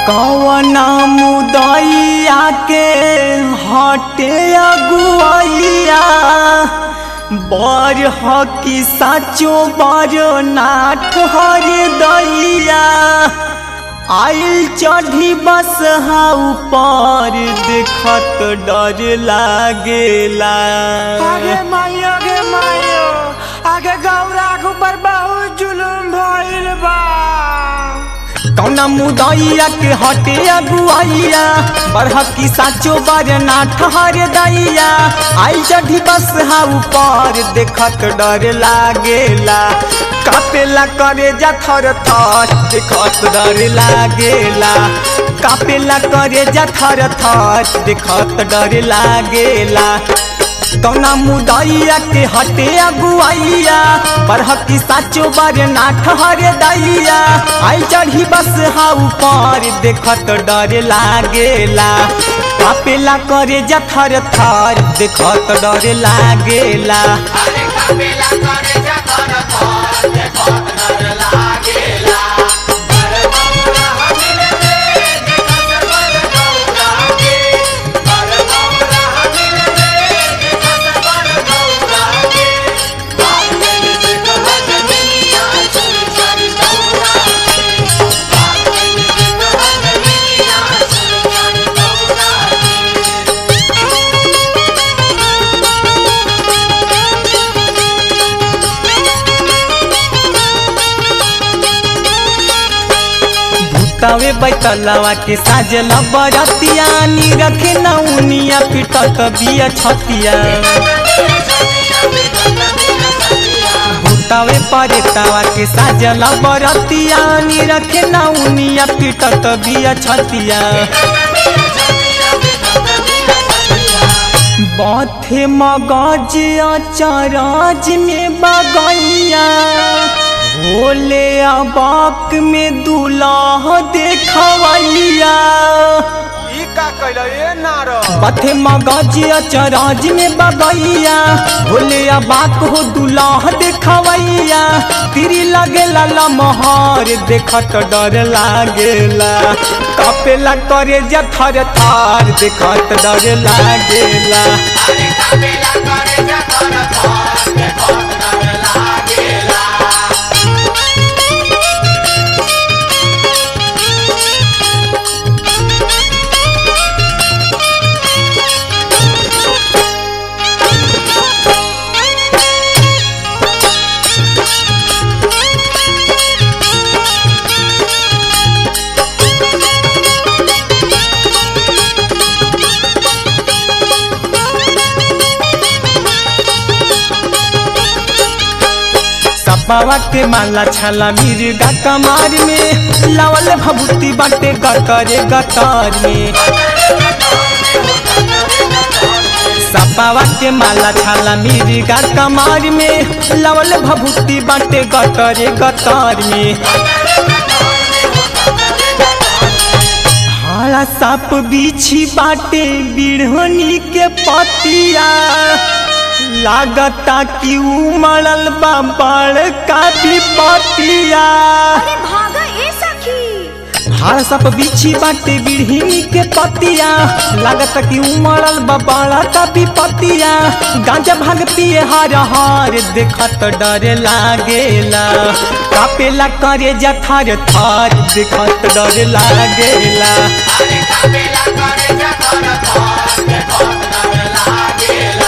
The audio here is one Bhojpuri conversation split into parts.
कवना मुदैया के हटे अगुआइया बर हकी साचो बर नाठ हर दैया आइल चढ़ी बस हा ऊपर देखत डर लागेला आगे माई आगे माई आगे गौरा के ऊपर बहुत जुलुम भइल बा कौना मुदैया के हटे अगुआइया बरहकी साचो बरना ठहर दैया आई चढ़ी बस हा ऊपर देखत डर लागेला कापेला करे जा थर थर देखत डर लागेला कापेला करे जा थर थर देखत डर लागेला कौना मुदैया के हटे अगुआइया बरहकी साचो बरना ठहर दैया आई चढ़ी बस हा ऊपर देखत डर लागेला कापेला करे जा थर थर देखत डर लागेला अरे कपिला करे जतर थर देखत डर लागेला बर बौरा हमिले रे देखत बर गौरा के बर बौरा हमिले रे देखत बर गौरा के बाप ने देख हजमिया चोरी चोरी गौरा के बाप ने देख हजमिया चोरी चोरी गौरा के भूतावे बैतलवा के साजल बरतिया नी रखे नौनिया पिटत बिया छतिया भूतावे परेतावा के साजल बरतिया नी रखे नौनिया पिटत बिया छतिया बाथे मगज अचरज में बगैया भोले अबाक में दूल्हा देखवैया ई का कइल ए नार बाथे मगज अचरज में बगैया भोले अबाक हो दूल्हा देखवैया तिरी लगेला लमहर देखत डर लागेला कपेला करे जा थर थर देखत डर लागेला अरे कपिला करे जतर थर देखत डर लागेला सपावा के माला छाला मिर्गा कमार में लावल भभूति बाटे गतरे गतर में सपावा के माला छाला मिर्गा कमार में लावल भभूति बाटे गतरे गतर में हरा साप बिछी बाटे बिढ़नी के पतिया लागता कि उमड़ल बा बड़का विपतिया अरे भागा ए सखी हर सप बिछी बाटे बिढ़नी के पतिया लागत कि उमड़ल बा बड़का विपतिया गांजा भाग पिए हर हर देखत डर लागेला कापेला करे जा थर थर देखत डर लागेला अरे कपिला करे जतर थर देखत डर लागेला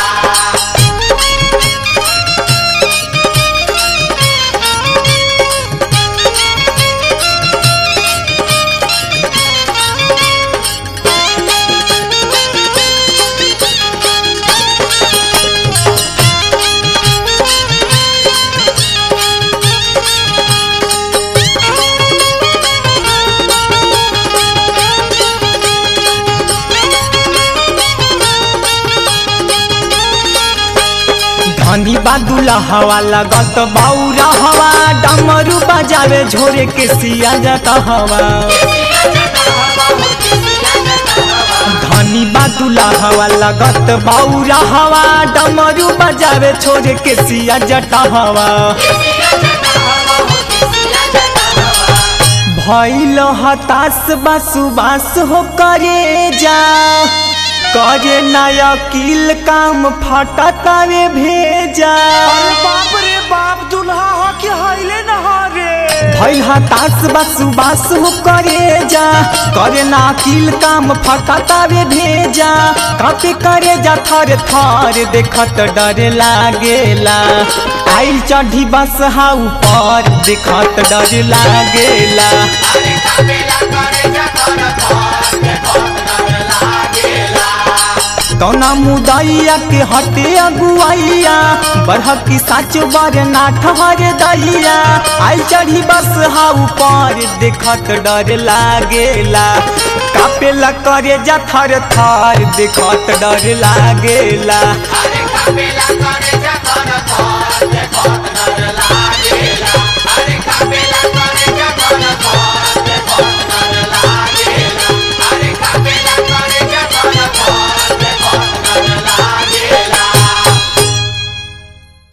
धनी बादुला हवा लगत बौरा हवा डमरू बजावे झोरे के सिया जाता हवा धनी बादुला हवा लगत बौरा हवा डमरू बजावे छोरे के सिया जटा हवा भैल हताश बासुबास हो करे जा करे नया किल काम फटतावे भेजा अरे बाप रे बाप दुल्हा हो कि हईले न हो रे भैल हताश बासुबास हो करे जा करे ना किल काम फटतावे भेजा कापे करे जा थर थर देखत डर लागेला आइल चढ़ी बस हा ऊपर देखत डर लागेला अरे काबेला करे जतर थर देखत डर लागेला कौना मुदैया के हटे अगुआइया बढ़ की साच बर ना ठहर दैया आई चढ़ी बस हा ऊपर देखत डर लागेला कापेला करे जा थर थर देखत डर लागेला अरे काबेला करे जतर